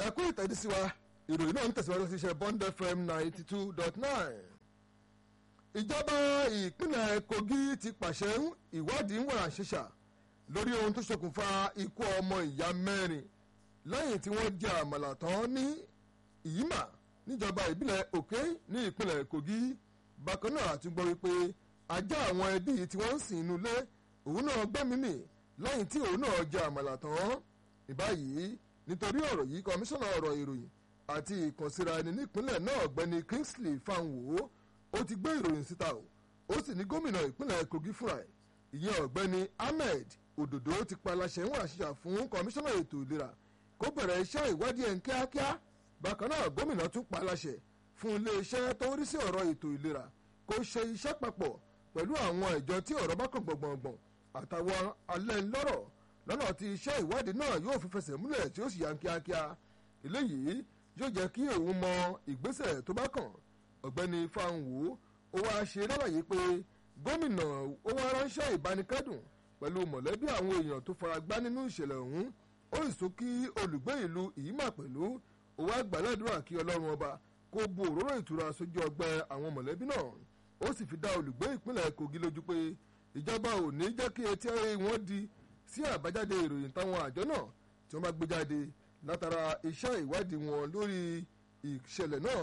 ẹkú ìtẹ́dísí wa ìròyìn náà ń tẹ̀síwájú sí iṣẹ́ bond fm ninety two dot nine. ìjọba ìpínlẹ̀ kogi ti pàṣẹ ìwádìí ń wà ṣíṣà lórí ohun tó ṣokùnfà ikú ọmọ ìyá mẹ́rin lẹ́yìn tí wọ́n jẹ àmàlà tán ní ìyímà níjọba ìbílẹ̀ òkè ní ìpínlẹ̀ kogi bákan náà àti gbọ́ wípé ajá àwọn ẹbí tí wọ́n ń sìn inú ilé òun náà gbẹ́mímì lẹ́yìn tí òun náà jẹ àmàlà tán ìbáyìí nítorí ọ̀rọ̀ yìí kọmíṣánná ọ̀rọ̀ ìròyìn àti ìkànsíra ẹni nípínlẹ̀ náà ọ̀gbẹ́ni kingsley fanwo ó ti gbé ìròyìn síta o ó sì ní gómìnà ìpínlẹ̀ kogi fúnra ẹ̀ ìyẹn ọ̀gbẹ́ni ahmed òdòdó ti pa aláṣẹ ń àṣìṣà fún kọmíṣánná ètò ìlera kó bẹ̀rẹ̀ iṣẹ́ ìwádìí ẹ̀ ń kíákíá bákan náà gómìnà tún pa aláṣẹ fún iléeṣẹ́ tó rí sí ọ̀rọ̀ ètò ìlera kó ṣe iṣẹ́ papọ̀ pẹ̀lú àwọn ìjọ tí ọ̀rọ̀ bá kàn gbọ̀ngbọ̀ngbọ̀n àtàwọn alẹ́ ńlọ́rọ̀ lọ́nà tí iṣẹ́ ìwádìí náà yóò fi fẹsẹ̀ múlẹ̀ tí ó sì yá kíákíá eléyìí yóò jẹ́ kí òun mọ ìgbésẹ̀ tó bá kàn ọ̀gbẹ́ni fanwo ó wáá ṣe lálàyé pé gómìnà ó wá ránṣẹ́ ìbánikẹ́dùn pẹ̀lú mọ̀lẹ́bí àwọn èèyàn tó fara gbá nínú ìṣẹ̀lẹ̀ ọ̀hún ó sì tún kí olùgbé ìlú ìyímà pẹ̀lú ó wá gbàládùra kí ọlọ́run ọba kó bu òróró ìtura sójú ọgbẹ́ àwọn mọ̀lẹ́bí náà ó sì fi dá olùgbé ìpínlẹ̀ kogi lójú pé ìjọba ò ní jẹ́ kí etí wọn di sí àbájáde ìròyìn táwọn àjọ náà tí wọ́n bá gbé jáde látara iṣẹ́ ìwádìí wọn lórí ìṣẹ̀lẹ̀ náà.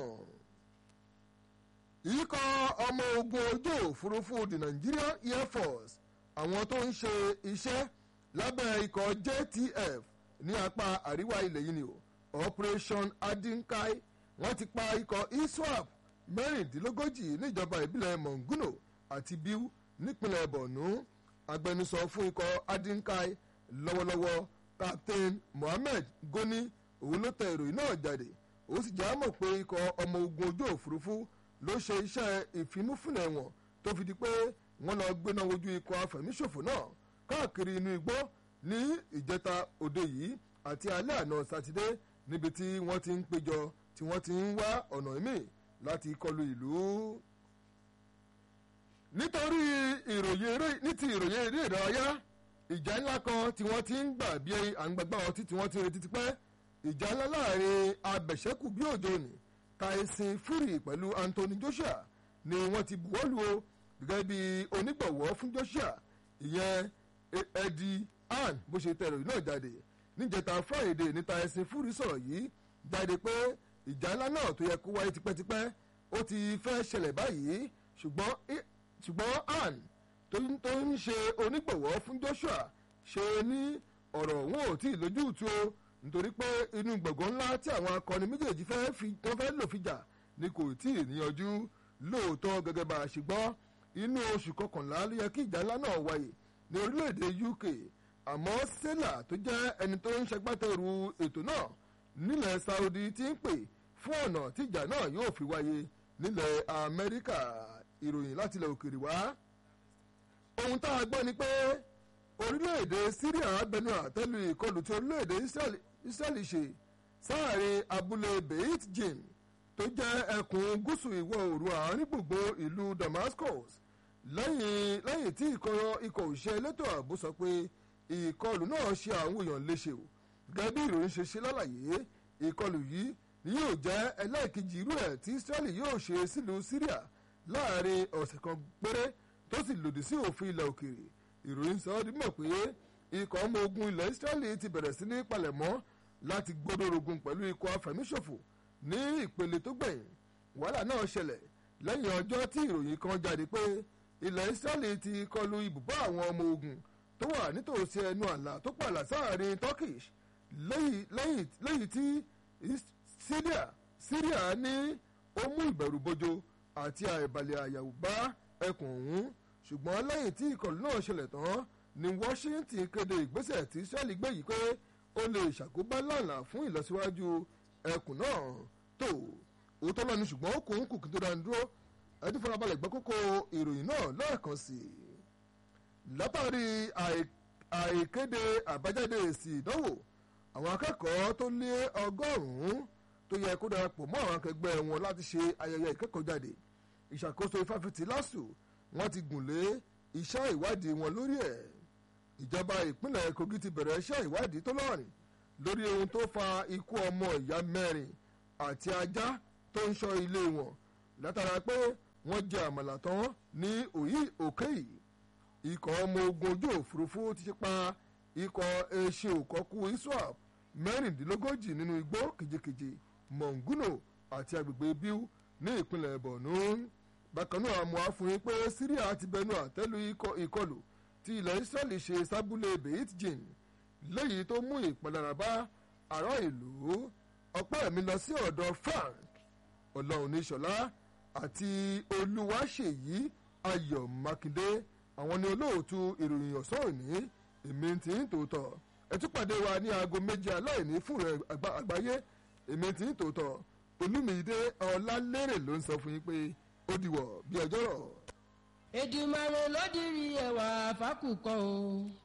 ìyíkọ́ ọmọ ogun ojú òfurufú the Nigerian Air Force àwọn tó ń ṣe iṣẹ́ lábẹ́ ikọ̀ JTF ní apá àríwá ilẹ̀ yìí ni o Operation Adinkai wọ́n ti pa ikọ̀ ISWAP mẹ́rìndínlógójì níjọba ìbílẹ̀ Monguno àti Biu nípínlẹ̀ Borno agbẹnusọ fún ikọ̀ adinkai lọ́wọ́lọ́wọ́ captain mohammed goni òun ló tẹ ìròyìn náà jáde ó sì já mọ̀ pé ikọ̀ ọmọ ogun ojú òfurufú ló ṣe iṣẹ́ ìfimúfúnlẹ̀ wọn tó fi di pé wọ́n lọ gbéná wojú ikọ̀ afẹ̀míṣòfò náà káàkiri inú igbó ní ìjẹta òde yìí àti alẹ́ àná sátidé níbi tí wọ́n ti ń péjọ tí wọ́n ti ń wá ọ̀nà ìmí láti kọlu ìlú nítorí ìròyìn eré ní ti ìròyìn eré ìdárayá ìjà ńlá kan tí wọ́n ti ń gbà bí àǹgbàgbà ọtí tí wọ́n ti retí tipẹ́ ìjà ńlá láàrin abẹ̀ṣẹ́kù bí òjò ní Tyson Fury pẹ̀lú Anthony Joshua ni wọ́n ti buwọ́lù o gẹ́gẹ́ bí onígbọ̀wọ́ fún Joshua ìyẹn Eddie Hearn bó ṣe tẹ ìròyìn náà jáde níjẹta Friday ní Tyson Fury sọ̀rọ̀ yìí jáde pé ìjà ńlá náà tó yẹ kó wáyé tipẹ́tipẹ́ ó ti fẹ́ ṣẹlẹ̀ báyìí ṣùgbọ́n ṣùgbọ́n ann tó ń ṣe onígbọ̀wọ́ fún Joshua ṣe ní ọ̀rọ̀ wọn ò tí ì lójútu o nítorí pé inú gbọ̀ngàn ńlá tí àwọn akọni méjèèjì fẹ́ fi tó fẹ́ lò fìjà ni kò tí ì níyanjú lóòótọ́ gẹ́gẹ́ bá a ṣe gbọ́ inú oṣù kọkànlá ló yẹ kí ìjà ńlá náà wáyé ní orílẹ̀-èdè UK àmọ́ sẹ́là tó jẹ́ ẹni tó ń ṣagbátẹrù ètò náà nílẹ̀ Saudi ti ń pè fún ọ̀nà tí ìjà náà yóò fi wáyé nílẹ̀ Amẹ́ríkà ìròyìn láti ilẹ̀ òkèèrè wá. ohun tá a gbọ́ ni pé orílẹ̀-èdè Syria bẹnu àtẹ́lu ìkọlù tí orílẹ̀-èdè Israeli ṣe sáàrin abúlé Beit Jin tó jẹ́ ẹkùn gúúsù ìwọ̀ oòrùn àárín gbùngbò ìlú Damascus lẹ́yìn lẹ́yìn tí ikọ̀ òṣìṣẹ́ elétò ààbò sọ pé ìkọlù náà ṣe àwọn èèyàn léṣe o gẹ́gẹ́ bí ìròyìn ṣe ṣe lálàyé ìkọlù yìí ni yóò jẹ́ ẹlẹ́ẹ̀kejì irú ẹ̀ tí Israeli yóò ṣe sílùú Syria láàrin ọ̀sẹ̀ kan péré tó sì lòdì sí òfin ilẹ̀ òkèèrè ìròyìn sọ ọ́ di mọ̀ pé ikọ̀ ọmọ ogun ilẹ̀ Israeli ti bẹ̀rẹ̀ sí ní palẹ̀mọ́ láti gbódòrógun pẹ̀lú ikọ̀ afẹ̀míṣòfò ní ìpele tó gbẹ̀yìn wàhálà náà ṣẹlẹ̀ lẹ́yìn ọjọ́ tí ìròyìn kan jáde pé ilẹ̀ Israeli ti kọlu ibùbá àwọn ọmọ ogun tó wà nítòsí ẹnu àlà tó pààlà sáàrin Turkish lẹ́yìn tí Syria Syria ní ó mú ìbẹ̀rù bojo àti àìbalẹ̀ àyàwó bá ẹkùn ọ̀hún ṣùgbọ́n lẹ́yìn tí ìkọlù náà ṣẹlẹ̀ tán ni Washington kéde ìgbésẹ̀ tí Israeli gbé yìí pé ó lè ṣàkóbá lànà fún ìlọsíwájú ẹkùn náà tó òótọ́ lọ́ni ṣùgbọ́n ó kún kùkì tó dáa dúró ẹni farabalẹ̀ gbọ́ kókó ìròyìn náà lẹ́ẹ̀kan sí i látàrí àìkéde àbájáde èsì ìdánwò àwọn akẹ́kọ̀ọ́ tó lé ọgọ́rùn-ún tó yẹ kó darapọ̀ mọ́ àwọn akẹgbẹ́ wọn láti ṣe ayẹyẹ ìkẹ́kọ̀ọ́ jáde ìṣàkóso ìfáfitì lásù wọ́n ti gùn lé iṣẹ́ ìwádìí wọn lórí ẹ̀ ìjọba ìpínlẹ̀ Kogi ti bẹ̀rẹ̀ iṣẹ́ ìwádìí tó lọ́rìn lórí ohun tó fa ikú ọmọ ìyá mẹ́rin àti ajá tó ń ṣọ́ ilé wọn látara pé wọ́n jẹ àmàlà tán ní òyì òkè yìí ikọ̀ ọmọ ogun ojú òfurufú ti pa ikọ̀ eṣe òkọ́kú iswap mẹ́rìndínlógójì nínú igbó kejìkejì mọ̀ngúnò àti agbègbè bíu ní ìpínlẹ̀ borno bákan náà mo á fún yín pé syria ti bẹnu àtẹ́lu ìkọlù tí ilẹ̀ israeli ṣe sábúlé beit jin léyìí tó mú ìpalára bá ará ìlú ọpẹ́ mi lọ sí ọ̀dọ̀ frank ọlọ́run níṣọ̀lá àti olúwaṣèyí ayọ̀ mákindé àwọn ni olóòtú ìròyìn ọ̀sán òní èmi tí ń tòótọ́ ẹ tún pàdé wa ní aago méje aláìní fún rẹ àgbáyé èmi tí ń tòótọ́ olúmídé ọlálérè ló ń sọ fún yín pé ó dìwọ̀ bí ọjọ́ rọ̀. Èdùmàrè ló dirí ẹwà fákùkọ o.